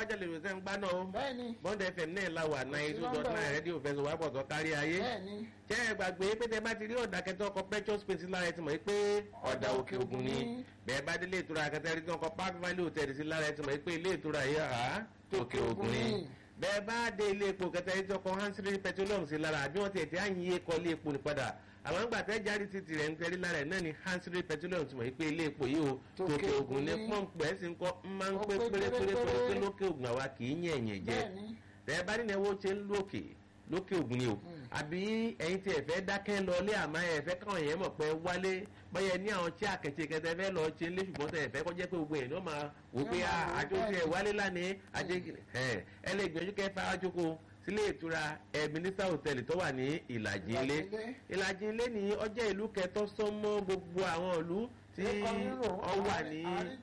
lágbájá lè rò sẹ́ ń gbá náà o bẹ́ẹ̀ni bond fm náà la wà náà two dot nine rédíò fẹsọ̀ wá pọ̀ tó kárí ayé bẹ́ẹ̀ni jẹ́ ẹ gbàgbé pé tẹ bá ti rí ọ̀dà kẹtọ́ ọkọ̀ petrol space lára ẹ ti mọ̀ pé ọ̀dà òkè ògùn ni bẹ́ẹ̀ bá délé ìtura kẹtẹ́ rí tí wọ́n kọ́ park valley hotel sí lára ẹ ti mọ̀ pé ilé ìtura yìí àá òkè ògùn ni bẹ́ẹ̀ bá dé ilé epo kẹtẹ́ rí tí wọ́n kọ́ hansiri petroleum sí lára àbí wọ́n ti ẹ̀ tí àyìn yé kọ́ ilé epo ní padà àwọn àgbà tẹ́ jáde títì rẹ̀ ń tẹ́rí lára ẹ̀ náà ni hansiri petroleum ti mọ̀ pé ilé epo yìí o tòkè ògùn ní pọ́ǹpù ẹ̀ sì ń kọ́ ń máa ń pé pérépéré pé lókè ògùn àwa kì í yẹ̀yẹ̀ jẹ́ bẹ́ẹ̀ni tẹ́ bá nínú ẹwọ́ ṣe ń lókè lókè ògùn ni o àbí ẹ̀yin tí ẹ fẹ́ dákẹ́ lọ lé àmọ́ ẹ fẹ́ káwọn èèyàn mọ̀ pé wálé báyẹn ní àwọn tí àkẹ́tì kẹtẹ fẹ́ lọ ṣe ń lé ṣùgbọ́n tẹ̀ fẹ́ kọjá pé gbogbo ẹ̀ ní wọ́n máa wò pé àjọ tí ẹ wálé lánàá àjẹ ẹ lè gbìyànjú kẹ́ fara jókòó sílé ìtura ẹ̀mínísà hòtẹ́ẹ̀lì tó wà ní ìlàjì ilé ìlàjì ilé ní ọjọ́ ìlú kẹtọ́ sọ́mọ́ gbogbo àwọn ìlú tí ọ wà ní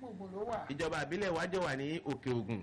ìjọba àbílẹ̀ wájọ wà ní òkè ògùn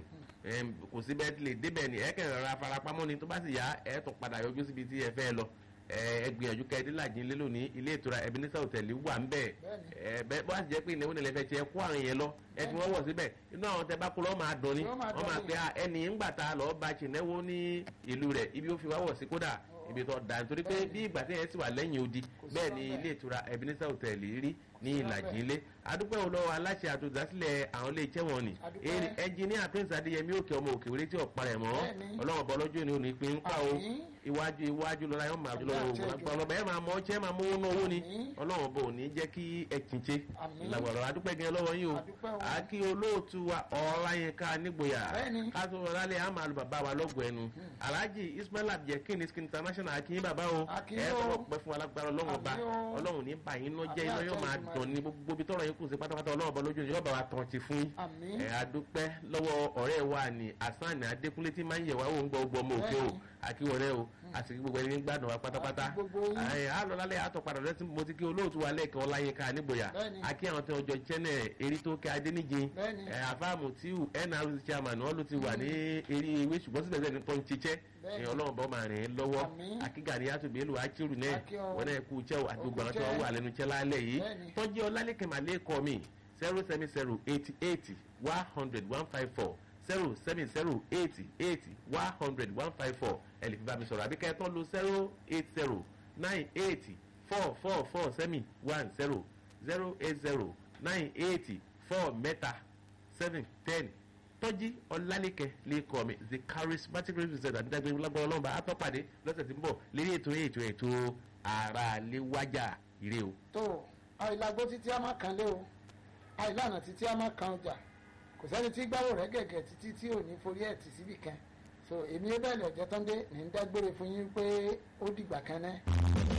kò sí bẹ́ẹ̀ lè débẹ̀ ni ẹ kẹ́ rọra farapamọ́ ni tó bá sì yá ẹ tún padà yọjú síbi tí ẹ fẹ́ lọ ẹ gbìyànjú kẹ́ ẹ dílàjì ńlẹ́ lónìí ilé ìtura Ebenezer hòtẹ́ẹ̀lì wà ń bẹ̀ ẹ bẹ́ẹ̀ bá sì jẹ́ pé ìnáwó nílẹ̀ fẹ́ tiẹ̀ kó àwọn yẹn lọ ẹ fi wọ́n wọ̀ síbẹ̀ inú àwọn tẹ bá kó lọ́ máa dùn ni wọ́n máa pe ẹni ńgbà ta lọ́ọ́ bá ṣìnẹ́wó ní ìlú rẹ̀ ibi ó fi wá wọ̀ sí kódà ibi tó da nítorí pé bí ìgbà tí yẹn sì wà lẹ́yìn odi bẹ́ẹ̀ ni ilé ìtura Ebenezer hòtẹ́ẹ̀lì rí ní ìlàjì ilé adúpẹ́ olówó aláṣẹ àtòdásílẹ̀ àwọn ilé iṣẹ́ wọn ni ẹnjìníà prince adéyẹmí òkè ọmọ òkè wéré tí ò parẹ́ mọ́ ọlọ́run bọ́ lọ́jọ́ ni ò ní pín ń pa o iwájú iwájú lọ́la yóò máa lọ́wọ́ ogun agbára ọlọ́ba ẹ̀ máa mọ ọjẹ́ máa mú owó owó ni ọlọ́run bò ní jẹ́ kí ẹ kìnche làgbàrọ̀ adúpẹ́ gan lọ́wọ́ yín o àkí olóòtú wa ọ̀ọ́láyínká nígboyà kátó ọ̀làlẹ̀ àmà lu bàbá wa lọ́gọ̀ ẹnu alhaji ismail abdulkin skin international akínyín bàbá o ẹ̀ tọrọ pẹ́ fún alágbára ọlọ́run ọba ọlọ́run ní báyìí náà jẹ́ iná yóò máa dùn ní gbogbo ibi tọrọ yín kù sí pátápátá ọlọ́run ọba lójú yóò bá wa tàn ti fún yín ẹ̀ adúpẹ́ lọ́wọ́ ọ̀rẹ́ wa ní asan adékúnlé tí máa ń yẹ̀ wá wò ń gbọ́ gbọ́ ọmọ òkè o àkíwọlé o àti gbogbo ẹni gbádùn wa pátápátá àlọ́ lálẹ́ àtọ̀padà rẹ tí mo ti kí olóòtú wa lẹ́ẹ̀kan ọláyínká nígboyà àkí àwọn tí wọ́n jọ chẹ́nẹ̀ erí tó kẹ́ adéníje àfáàmù tíù nrc chairman wọn ló ti wà ní eré ewé ṣùgbọ́n síbẹ̀ sẹ́ni tó ń ṣiṣẹ́ ọlọ́run bọ́ máa rìn lọ́wọ́ akígàrí àtúbẹ̀lù akírù náà wọn náà kú iṣẹ́ àti gbogbo àwọn tí wọ́n wà lẹ́nu iṣẹ́ lálẹ́ yìí tọ́jú ọlálẹ́kẹ̀ màlẹ́kọ̀ mi zero seven zero eighty eighty one hundred one five four zero seven zero eighty eighty one hundred one five four ẹ lè fi bá mi sọ̀rọ̀ àbí kẹ́ẹ̀tọ́ lo zero eight zero nine eighty four four four sẹ́mi one zero zero eight zero nine eighty four mẹ́ta seven ten tọ́jí ọlálẹ́kẹ̀ lè kọ́ mi the charismatic representative àdídágbé lágbára ọlọ́mọba àtọ́pàdé lọ́sẹ̀ tí ń bọ̀ lérí ètò ètò ètò ara lè wájà ire o. tó àìlágbó títí a máa kan lé o àìlànà títí a máa kan ọjà kò sẹ́ni tí gbáwò rẹ̀ gẹ̀gẹ̀ títí tí ò ní forí ẹ̀ tì síbì kan so èmi ẹ bẹ́ẹ̀ lọ́jọ́ tán dé ní ń dágbére fún yín pé ó dìgbà kan náà.